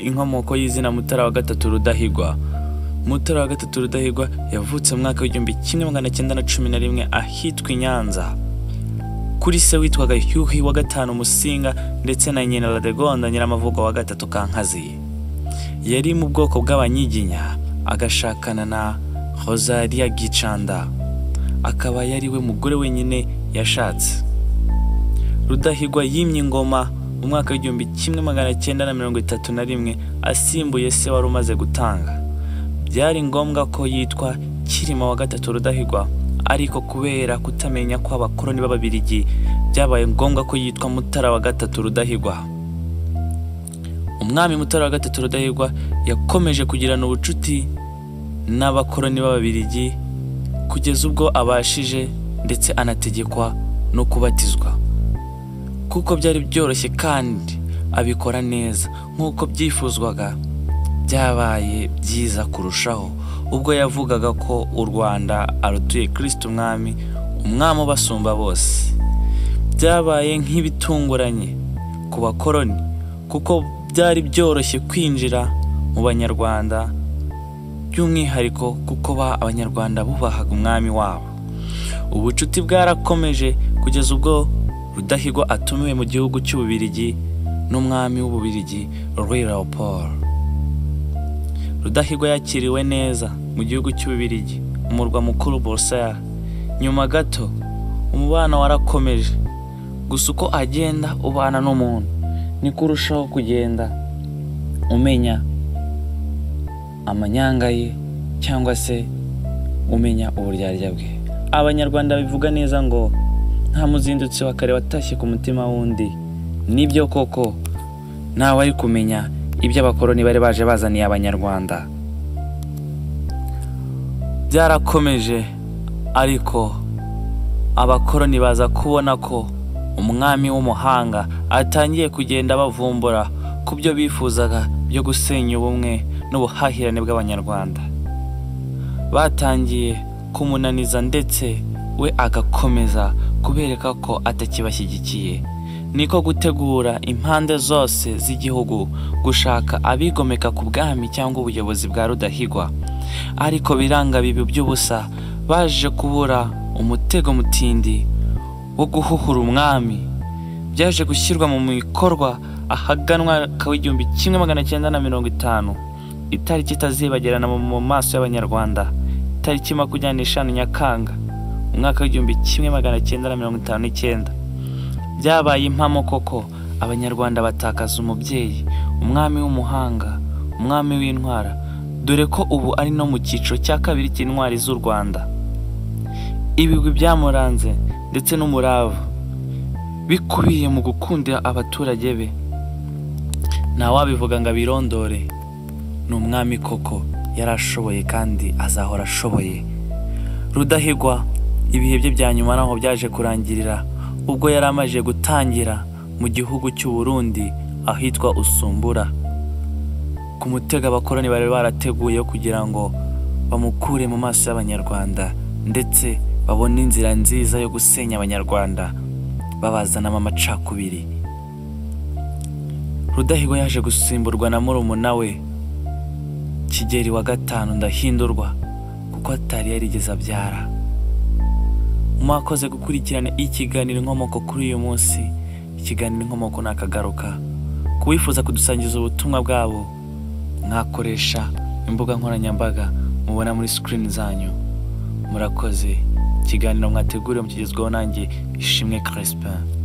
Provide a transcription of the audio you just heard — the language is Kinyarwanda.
inkomoko y'izina mutara wa gatatu rudahigwa mutara wa gatatu rudahigwa yavutse mu mwaka w'igihumbi kimwe magana cyenda na cumi na rimwe ahitwa i nyanza kuri se witwaga Hyuhi wa gatanu Musinga ndetse na nyina Radegonda Nyiramavugo wa gatatu Kankazi. Yari mu bwoko bw'abanyiginya agashakana na Rosalia Gicanda, akaba yari we mugore wenyine yashatse. Rudahigwa yimye ingoma mu mwaka w'igihumbi kimwe magana cyenda na mirongo itatu na rimwe asimbuye se wari umaze gutanga. Byari ngombwa ko yitwa Kirima wa gatatu Rudahigwa ariko kubera kutamenya ko abakoloni b'ababirigi byabaye ngombwa ko yitwa mutara wa gatatu rudahigwa umwami mutara wa gatatu rudahigwa yakomeje kugirana ubucuti n'abakoloni b'ababirigi kugeza ubwo abashije ndetse anategekwa no kubatizwa kuko byari byoroshye kandi abikora neza nk'uko byifuzwaga byabaye byiza kurushaho ubwo yavugaga ko u rwanda arutuye kirisiti umwami umwami ubasumba bose byabaye nk'ibitunguranye ku bakoroni kuko byari byoroshye kwinjira mu banyarwanda by'umwihariko kuko ba abanyarwanda bubahaga umwami wabo ubucuti bwarakomeje kugeza ubwo rudahigwa atumiwe mu gihugu cy'ububirigi n'umwami w'ububirigi Louis Leopold rudahigwa yakiriwe neza mu gihugu cy'ububirigi umurwa mukuru Buruseli nyuma gato umubano warakomeje gusa uko agenda ubana n'umuntu niko urushaho kugenda umenya amanyanga ye cyangwa se umenya uburyarya bwe abanyarwanda bivuga neza ngo nta muzindutsi wa kare watashye ku mutima w'undi nibyo koko ntawe ari kumenya ibyo abakoloni bari baje bazaniye abanyarwanda byarakomeje ariko abakoloni baza kubona ko umwami w'umuhanga atangiye kugenda bavumbura ku byo bifuzaga byo gusenya ubumwe n'ubuhahirane bw'abanyarwanda batangiye kumunaniza ndetse we agakomeza kubereka ko atakibashyigikiye niko gutegura impande zose z'igihugu gushaka abigomeka ku bwami cyangwa ubuyobozi bwa rudahigwa ariko biranga bibi by'ubusa baje kubura umutego mutindi wo guhuhura umwami byaje gushyirwa mu bikorwa ahaganwa w'igihumbi kimwe magana cyenda na mirongo itanu itariki itazibagirana mu maso y'abanyarwanda itariki makumyabiri n'eshanu nyakanga umwaka w'igihumbi kimwe magana cyenda na mirongo itanu n'icyenda byabaye impamo koko abanyarwanda batakaza umubyeyi umwami w'umuhanga umwami w'intwara dore ko ubu ari no mu cyiciro cya kabiri cy'intwari z'u rwanda ibigwi byamuranze ndetse n'umurava bikubiye mu gukundira abaturage be ntawabivuga ngo abirondore ni umwami koko yari ashoboye kandi azahora ashoboye rudahigwa ibihe bye bya nyuma naho byaje kurangirira ubwo yari amajije gutangira mu gihugu cy'u Burundi ahitwa usumbura ku mutego abakoloni bari barateguye kugira ngo bamukure mu maso y'abanyarwanda ndetse babone inzira nziza yo gusenya abanyarwanda babazanamo amacakubiri rudahigwa yaje gusimburwa na murumuna we kigeri wa gatanu ndahindurwa kuko atari yarigeze abyara mwakoze gukurikirana ikiganiro inkomoko kuri uyu munsi ikiganiro inkomoko nakagaruka ku wifuza kudusangiza ubutumwa bwabo mwakoresha imbuga nkoranyambaga mubona muri sikirini zanyu murakoze ikiganiro mwateguriwe mu kigezweho nanjye ishimwe Crispin